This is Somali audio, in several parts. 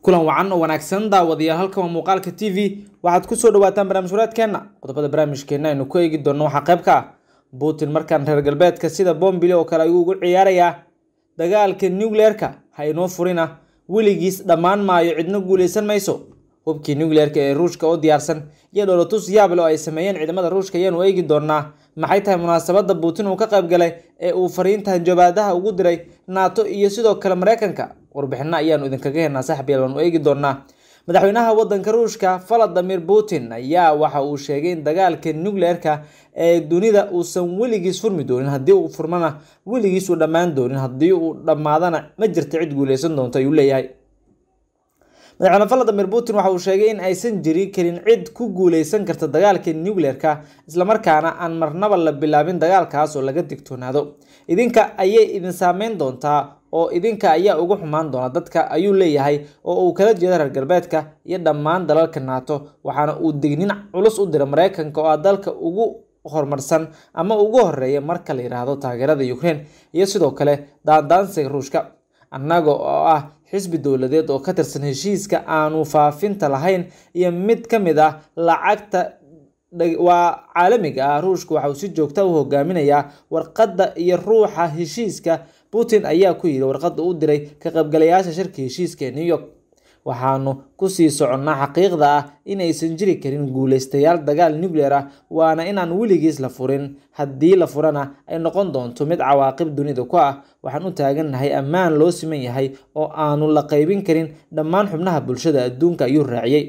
kulan wacan oo wanaagsan daawadayaal halkan waa muuqaalka t v waxaad kusoo dhawaataan barnaamij waraadkeenna qodobada barnaamijkeenna aynu ku eegi doonno waxaa qayb ka ah putin markaan reer galbeedka sida bombile oo kale ayuu ugu ciyaarayaa dagaalka nucleerka ha inoo furina weligiis dhammaan maayo cidno guuleysan mayso hubkii nucleerka ee ruushka oo diyaarsan iyo dholotus yaable oo ay sameeyeen ciidamada ruushka ayaanu eegi doonaa maxay tahay munaasabada putin uu ka qayb galay ee uu fariinta hanjabaadaha ugu diray nato iyo sidoo kale mareykanka warbixino ayaanu idinkaga heenaa saxbiyaal waanu eegi doonaa madaxweynaha wadanka ruushka valadimir putin ayaa waxa uu sheegay in dagaalka nucleerka ee dunida uusan weligiis furmi doonin haddii uu furmana weligiis uu dhammaan doonin haddii uu dhammaadana ma jirta cid guuleysan doonto ayuu leeyahay madaxweyne valadimir putin waxa uu sheegay in aysan jiri karin cid ku guuleysan karta dagaalka nucleerka islamarkaana aan marnaba la bilaabin dagaalkaas oo laga digtoonaado idinka ayay idin saameyn doontaa oo idinka ayaa ugu xumaan doona dadka ayuu leeyahay oo uu kala jeeda reer galbeedka iyo dhammaan dalalka nato waxaana uu dignin culus u diray mareykanka oo ah dalka ugu horumarsan ama ugu horeeya marka la yidhaahdo taageerada ukraine iyo sidoo kale daandaansiga ruushka annaga oo ah xisbi dowladeed oo ka tirsan heshiiska aanu faafinta lahayn iyo mid ka mid ah lacagta waa caalamiga ah ruushka waxa uu si joogta u hogaaminayaa warqadda iyo ruuxa heshiiska putin ayaa ku yidhi warqadda u diray ka qaybgalayaasha shirka heshiiska ee new york waxaanu kusii soconnaa xaqiiqda ah inaysan jiri karin guuleystayaal dagaal nucleer ah waana inaan weligiis la furin haddii la furana ay noqon doonto mid cawaaqib dunida ku ah waxaan u taagannahay ammaan loo siman yahay oo aanu la qaybin karin dhammaan xubnaha bulshada adduunka ayuu raaciyey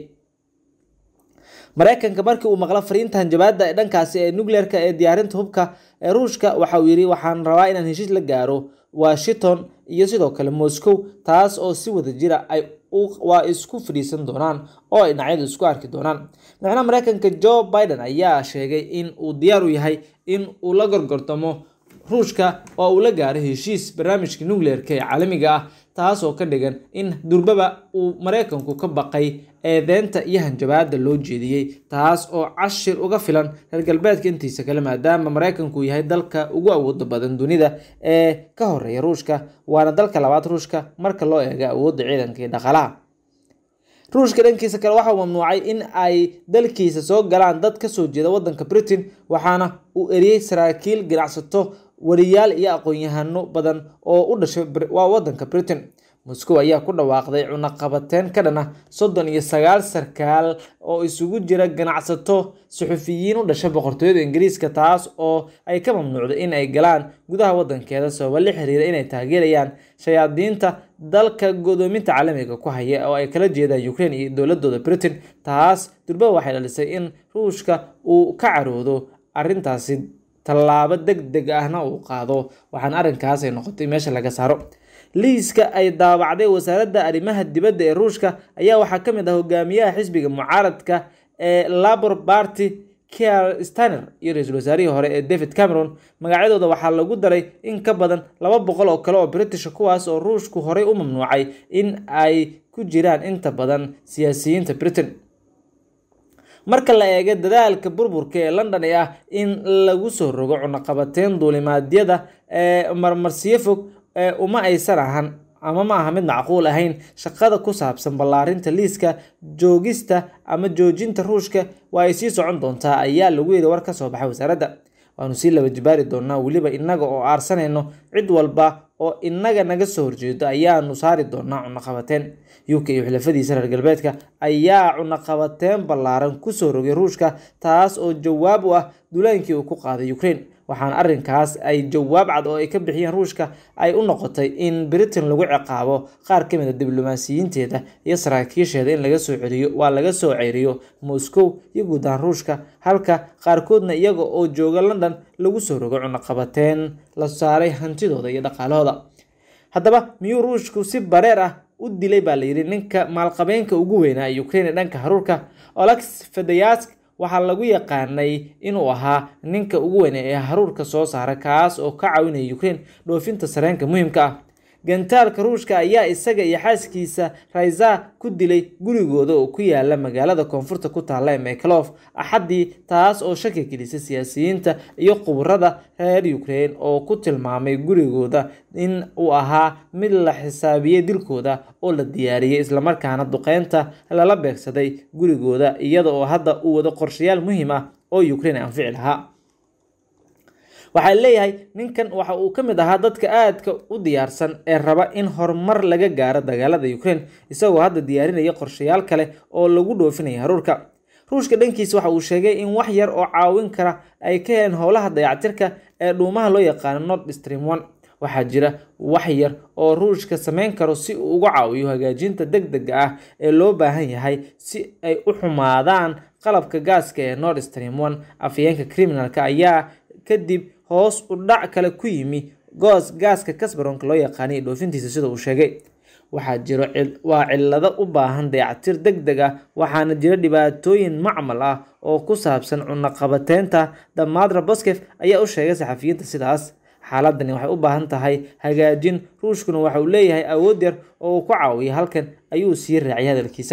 mareykanka markii uu maqlo fariinta hanjabaada ee dhankaasi ee nucleerka ee diyaarinta hubka ee ruushka waxa uu yidhi waxaan rabaa inaan heshiis la gaaro washington iyo sidoo kale moscow taas oo si wada jira ay waa isku fadhiisan doonaan oo ay dhinacyadu isku arki doonaan madaxweynaha mareykanka joe biden ayaa sheegay in uu diyaar u yahay in uu la gorgortamo ruushka oo uu la gaaro heshiis barnaamijka nucleerka ee caalamiga ah taas oo ka dhigan in durbaba uu mareykanku ka baqay eedeynta iyo hanjabaada loo jeediyey taas oo cashir uga filan reer galbeedka intiisa kale maadaama mareykanku yahay dalka ugu awooda badan dunida ee ka horeeya ruushka waana dalka labaad ruushka marka loo eego awoodda ciidanka iyo dhaqaalaha ruushka dhankiisa kale waxa uu mamnuucay in ay dalkiisa soo galaan dad kasoo jeeda wadanka britain waxaana uu eriyey saraakiil ganacsato wariyaal iyo aqoon-yahano badan oo u dhashay waa wadanka britain moscow ayaa ku dhawaaqday cunaqabateyn ka dhan ah soddon iyo sagaal sarkaal oo isugu jira ganacsato suxufiyiin u dhasha boqortooyada ingiriiska taas oo ay ka mamnuucday in ay galaan gudaha wadankeeda sababa la xiriira inay taageerayaan shayaadiinta dalka godoominta caalamiga ku haya oo ay kala jeedaan ukraine iyo dowladooda britain taas durba waxay dhalisay in ruushka uu ka caroodo arrintaasi tallaabo deg deg ahna uu qaado waxaana arrinkaas ay noqotay meesha laga saaro liiska ay daabacday wasaaradda arrimaha dibadda ee ruushka ayaa waxaa ka mid ah hogaamiyaha xisbiga mucaaradka ee labor party kier staner iyo ra-iisul wasaarihii hore ee david cameron magacyadooda waxaa lagu daray in ka badan laba boqol oo kale oo britisha kuwaas oo ruushku horey u mamnuucay in ay ku jiraan inta badan siyaasiyiinta britain marka la eego dadaalka burburka ee london ee ah in lagu soo rogo cunaqabateyn duulimaadyada ee marmarsiyo fog uma aysan ahan ama ma aha mid macquul ahayn shaqada ku saabsan ballaarinta liiska joogista ama joojinta ruushka waa ay sii socon doontaa ayaa lagu yidhi war ka soo baxay wasaaradda waanu sii laba jibaari doonaa weliba innaga oo aarsanayno cid walba oo inaga naga soo horjeedo ayaanu saari doonaa cunaqabateen uk iyo xilafadiisa reer galbeedka ayaa cunaqabateen ballaaran kusoo rogay ruushka taas oo jawaab u ah dulaankii uu ku qaaday ukraine waxaana arrinkaas ay jawaab cad oo ay ka bixiyeen ruushka ay u noqotay in britain lagu ciqaabo qaar ka mid a diblomaasiyiinteeda iyo saraakiisheeda in laga soo celiyo waa laga soo ceyriyo moscow iyo guud ahaan ruushka halka qaarkoodna iyaga oo jooga london lagu soo rogo cunaqabateen la saaray hantidooda iyo dhaqaalahooda haddaba miyuu ruushku si bareer ah u dilay baa layidhi ninka maalqabeenka ugu weynaa ee ukraine dhanka haruurka olex fedayask waxaa lagu yaqaanay inuu ahaa ninka ugu weyn ee haruurka soo saara kaas oo ka caawinaya ukraine dhoofinta sareenka muhiimka ah gantaalka ruushka ayaa isaga iyo xaaskiisa raiza ku dilay gurigooda oo ku yaala magaalada koonfurta ku taalla ee meklof axaddii taas oo shaki gelisay siyaasiyiinta iyo khubarada reer ukraine oo ku tilmaamay gurigooda in uu ahaa mid la xisaabiyey dilkooda oo la diyaariyey islamarkaana duqeynta lala beegsaday gurigooda iyada oo hadda uu wado qorshayaal muhiim ah oo ukraine anfici lahaa waxaa leeyahay ninkan waxa uu ka mid ahaa dadka aadka u diyaarsan ee raba in horumar laga gaaro dagaalada ukraine isagoo hadda diyaarinaya qorshayaal kale oo lagu dhoofinaya haruurka ruushka dhankiisa waxa uu sheegay in wax yar oo caawin kara ay ka heleen howlaha dayactirka ee dhuumaha loo yaqaano nord stream one waxaa jira wax yar oo ruushka sameyn karo si uu uga caawiyo hagaajinta deg dega ah ee loo baahan yahay si ay u xumaadaan qalabka gaaska ee nord stream one afyeenka criminalka ayaa kadib hoos u dhac kale ku yimi goos gaaska kasbaronka loo yaqaanay dhoofintiisa sida uu sheegay waxaa jiro waa cillado u baahan dayactir deg deg ah waxaana jira dhibaatooyin macmal ah oo ku saabsan cunaqabateynta damadra boskef ayaa u sheegay saxafiyiinta sidaas xaaladani waxay u baahan tahay hagaajin ruushkuna waxa uu leeyahay awood yar oo uu ku caawiya halkan ayuu sii raaciyay hadalkiisa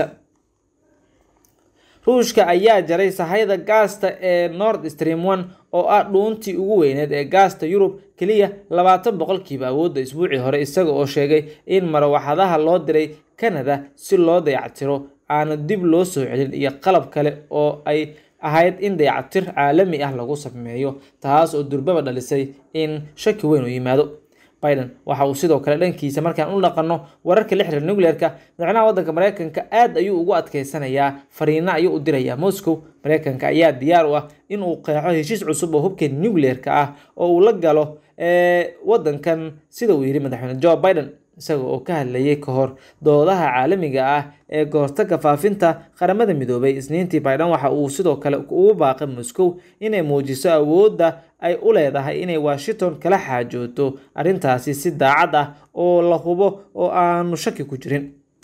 ruushka ayaa jaray sahayda gaasta ee nord stream one oo ah dhuuntii ugu weyneed ee gaasta yurub keliya labaatan boqolkiiba awoodda isbuucii hore isaga oo sheegay in marawaxadaha loo diray canada si loo dayactiro aana dib loo soo celin iyo qalab kale oo ay ahayd in dayactir caalami ah lagu sameeyo taas oo durbaba dhalisay in shaki weyn u yimaado biden waxa uu sidoo kale dhankiisa markaan u dhaqanno wararka la xiriira nucleerka madaxweynaha waddanka mareykanka aad ayuu ugu adkeysanayaa fariino ayuu u dirayaa moscow mareykanka ayaa diyaar u ah in uu qeexo heshiis cusub oo hubka nucleerka ah oo uu la galo waddankan sida uu yidhi madaxweyne joe biden isaga oo ka hadlayay ka hor doodaha caalamiga ah ee kahortaga faafinta qaramada midoobay isniintii biden waxa uu sidoo kale ugu baaqay moscow inay muujiso awoodda ay u leedahay inay washington kala xaajooto arrintaasi si daacad ah oo la hubo oo aanu shaki ku jirin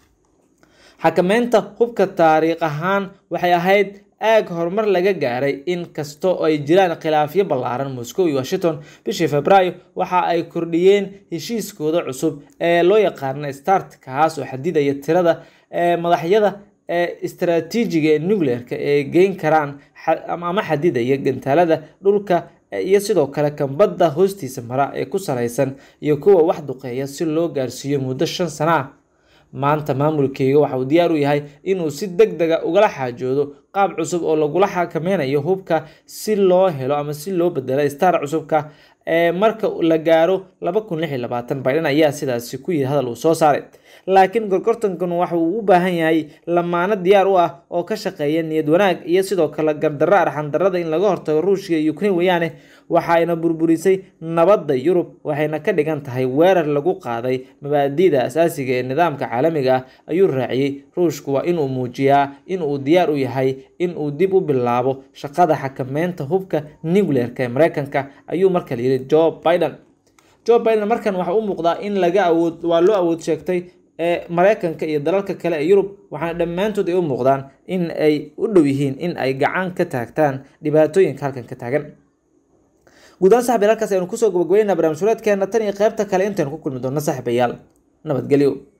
xakameynta hubka taariikh ahaan waxay ahayd aag horumar laga gaaray in kastoo ay jiraan khilaafyo ballaaran moscow iyo washington bishii februaayo waxa ay kordhiyeen heshiiskooda cusub ee loo yaqaana start kaas oo xadidaya tirada madaxyada ee istaraatiijiga ee nucleerka ee geyn karaan ama xadidaya gantaalada dhulka iyo sidoo kale kambadda hoostiisa mara ee ku salaysan iyo kuwa wax duqeeya si loo gaarsiiyo muddo shan sana ah maanta maamulkeyga waxa uu diyaar u yahay inuu si deg dega ugala xaajoodo qaab cusub oo lagula xakameynayo hubka si loo helo ama si loo bedelo star cusubka ee marka la gaaro laba kun lix iyo labaatan biden ayaa sidaasi ku yidhi hadal uu soo saaray laakiin gorgortankan waxa uu u baahan yahay lamaano diyaar u ah oo ka shaqeeya niyad wanaag iyo sidoo kale gardarro arxandarrada in laga hortago ruushka iyo ukraine weeyaane waxayna burburisay nabadda yurub waxayna ka dhigan tahay weerar lagu qaaday mabaadi'da asaasiga ee nidaamka caalamiga ah ayuu raaciyey ruushku waa inuu muujiyaa inuu diyaar u yahay inuu dib u bilaabo shaqada xakameynta hubka nucleerka ee mareykanka ayuu markale yidhi joe biden joe biden markan waxa u muuqdaa in laga awood waa loo awood sheegtay ee mareykanka iyo dalalka kale ee yurub waxaana dhammaantood ay u muuqdaan in ay u dhow yihiin in ay gacan ka taagtaan dhibaatooyinka halkan ka taagan guud ahaan saxbiil halkaas aynu kusoo gabagabeynaa barnaamij sureedkeena tan iyo qaybta kale intaynu ku kulmi doonno saaxiibayaal nabadgelyo